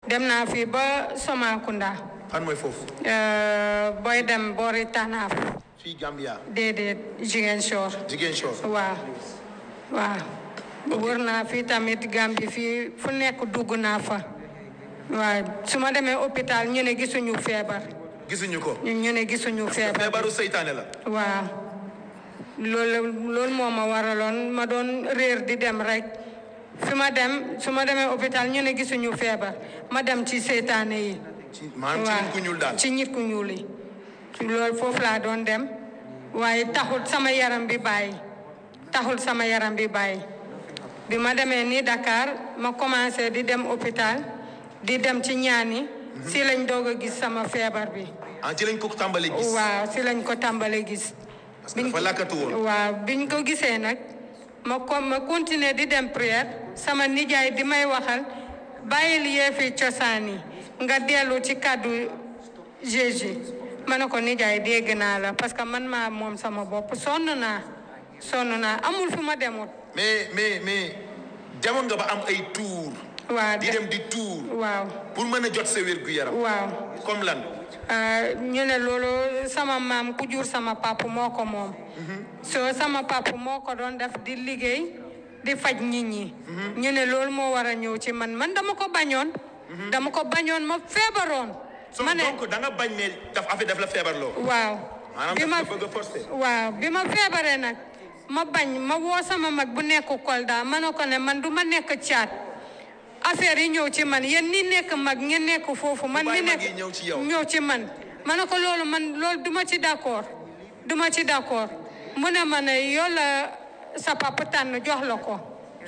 dem naa fii ba Somakunda fan mooy foofu euh, booy dem boori Tanaaf fii Gambia déedéet Ziguinchor Ziguinchor waaw waaw wër naa fii tamit Gambie fii fu nekk dugg naa fa waaw su ma demee hôpital ñu ne gisuñu feebar gisuñu ko ñu ñu ne gisuñu feebar feebaru seytaane la waaw loolu loolu moo ma waraloon ma doon réer di dem rek fi ma dem su ma demee hôpital ñu ne gisuñu feebar ma dem ci seytaane yi ci maanaam ci nit ku ñuul daal ci nit ku ñuul yi loolu foofu laa doon dem waaye taxul sama yaram bi bàyyi taxul sama yaram bi bàyyi bi ma demee nii Dakar ma commencé di dem hôpital di dem ci ñaan yi si lañ doog a gis sama feebar bi ah ci lañ ko tàmbalee gis waaw si lañ ko tàmbalee gis parce que dafa làkkatu woon waaw biñ ko gisee nag ma ko ma continuer di dem prière sama nijaay di may waxal bàyyil yeefi cosaan yi nga dellu ci kàddu Jésus ma ne ko nijaay dégg naa la parce que man maa moom sama bopp sonn naa sonn naa amul fu ma demut mais mais mais demoon nga ba am ay tour waaw di dem di tour waaw pour mën a jot sa wér gu yaram waaw comme lan ah, ñu ne loolu sama maam ku jur sama papa moo ko moom soo sama papa moo ko doon def di liggéey di faj nit ñi ñu ne loolu moo war a ñëw ci man man dama ko bañoon dama ko bañoon ma feebaroon so ma ne donc da nga bañ ne daf affaire daf la feebarloo waaw maanaam bi daf ma la bëgg a forcer waaw bi ma feebaree nag ma bañ ma woo sama mag bu nekk Kolda ma ne ko ne man du ma nekk caat affaire yi ñëw ci man yéen ni nekk mag ngeen nekk foofu man mi bàyyi mag nekk yi ñëw ci yow. ñëw ci man ma ne ko loolu man loolu du ma ci d'accord du ma ci d'accord mu ne ma ne yow la sa papa tànn jox la ko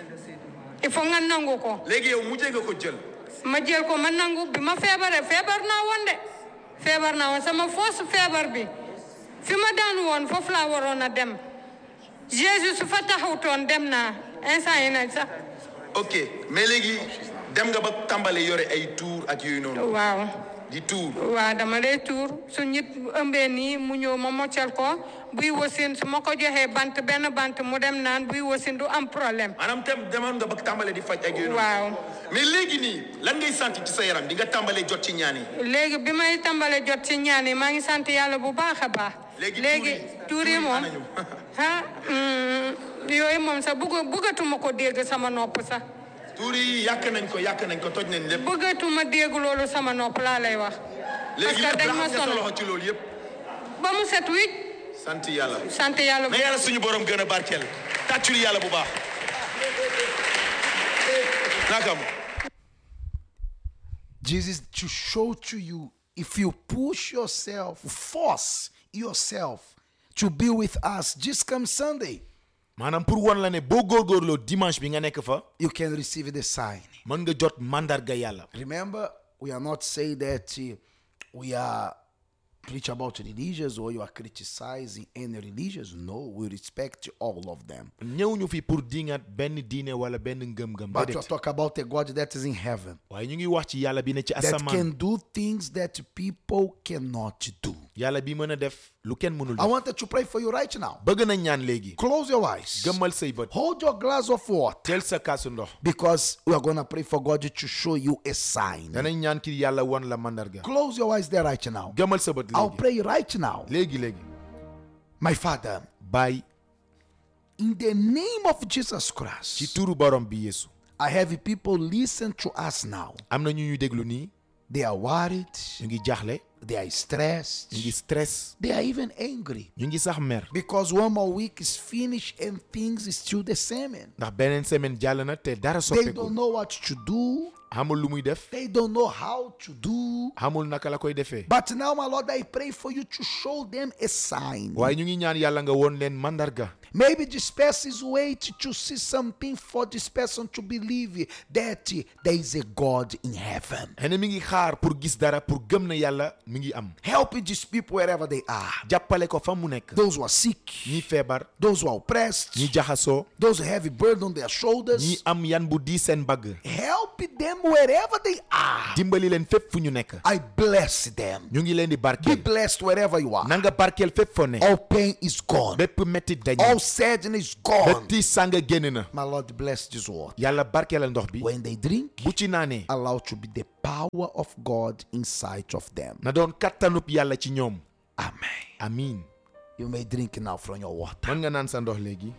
il faut nga nangu ko léegi yow mujjee nga ko jël ma jël ko ma nangu bi ma feebaree feebar naa woon de feebar naa woon sama foos feebar bi fi ma daan woon foofu laa waroon a dem Jésus su fa taxawtoon dem naa instant yi nag sax ok mais léegi dem nga ba tàmbale yore ay tour ak yooyu noonu waaw di tour waaw dama lay tuur su nit ëmbee nii mu ñëw ma moccal ko buy wasin su ma ko joxee bant benn bant mu dem naan buy wasin du am problème maanaam tem demoon nga ba tàmbale di faj ak yooyu noonu waaw mais léegi nii lan ngay sant ci sa yaram di nga tàmbalee jot ci ñaan yi léegi bi may tàmbale jot ci ñaan yi maa ngi sant yàlla bu baax a baax Léegi léegi tuur yi- tuur tuur yi yi moom anañu? ah mm, yooyu moom sax bëgg bëggatuma ko dégg sama nopp sax tuur yi yàq nañ ko yàq nañ ko toj nañ lépp bëggatuma dégg loolu sama nopp laa lay wax parce léegi que lépp dañ ma raxas nga sa sonal loxo ci loolu yëpp ba mu set wicc sant yàlla sant yàlla bu na yàlla suñu borom gën a barkeel tàccul yàlla bu baax nakam Jesus to show to you if you push yourself, force yourself to be with us this come Sunday, maanaam pour won la ne boo góorgóorloo dimanche bi nga nekk fa you can receive the sign. mën nga jot mandarga yàlla Remember, we are not saying that uh, we are preach about religions or you are criticizing any religions. No, we respect all of them. ñëw ñu fi pour dingat benn diine wala benn ngëm-ngëm But you déedéet talk about a God that is in heaven waaye ñu ngi wax ci yàlla bi ne ci that asamaan can do things that people cannot do. yàlla bi mën a def lu kenn mënul I def wanted to pray for you right now. bëgg nañ ñaan léegi Close your eyes. gëmmal say bët Hold your glass of water teel sa kaasu ndox because we are going to pray for God to show you a sign. danañ ñaan ki yàlla won la mandarga Close your eyes there right now. gëmmal sa bët I'll léegi pray right now. léegi léegi My Father, bàyyi in the name of Jesus ci Christ, turu borom bi yeesu I have people listen to us now. am na ñu ñuy déglu nii They are worried, ñu ngi jaaxle they are stressed, ñu ngi stress they are even angry ñu ngi sax mer because one more week is finished and things is still the same. ndax beneen semaine jàll na te dara They soppeeku don't know what to do, xamul lu muy def they don't know how to do. xamul naka la koy defee But now, my Lord, I pray for you to show them a sign. waaye ñu ngi ñaan yàlla nga woon leen mandarga Maybe this person is waiting to see something for this person to believe that there is a God in heaven. xene mi ngi xaar pour gis dara pour gëm na yàlla mi ngi am Help these people wherever they are. jàppale ko fa mu nekk Those who are sick, ñi feebar those who are oppressed, ñi jaxasoo those who have a burden on their shoulders. ñi am yan bu di seen bagg Help them wherever they are. dimbali leen fépp fu ñu nekk I bless them. ñu ngi leen di Be barkeel blessed wherever you are. na nga barkeel fépp foo ne All pain is gone. bépp méttit dañ All sadness is gone. bépp tiis sàng génn na My Lord, bless this word. yàlla barkeelal ndox bi When they drink, bu ci naanee allow to be the power of God inside of them. na doon kattanub yàlla ci ñoom Amen. amiin You may drink now from your water. mën nga naan sa ndox léegi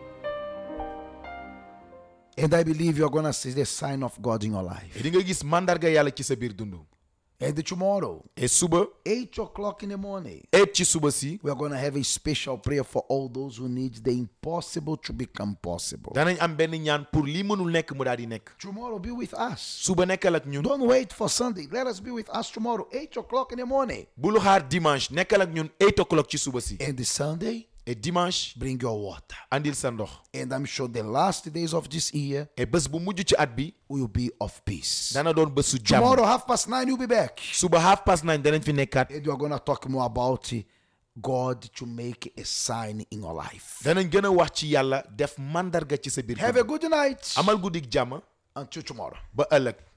And I believe you're going to see the sign of God in your life. di nga gis mandarga yàlla ci sa biir dund And tomorrow, et suba 8 o'clock in the morning, et ci suba si we're going to have a special prayer for all those who need the impossible to become possible. danañ am benn ñaan pour lii mënul nekk mu daal di nekk Tomorrow, be with us. suba nekkal ak ñun Don't wait for Sunday. Let us be with us tomorrow, 8 o'clock in the morning. bul xaar dimanche nekkal ak ñun 8 o'clock ci suba si And the Sunday, et dimanche bring your water. andil sa ndox And I'm sure the last days of this year et bés bu mujj ci at bi will be of peace. dana doon bésu jàmm Tomorrow, half past nine, you'll be back. suba half past nine danañ fi nekkaat And we're going to talk more about uh, God to make a sign in your life. danañ gën a wax ci yàlla def mandarga ci sa biir Have a dund. good night. amal guddik jàmm Until tomorrow. ba ëllëg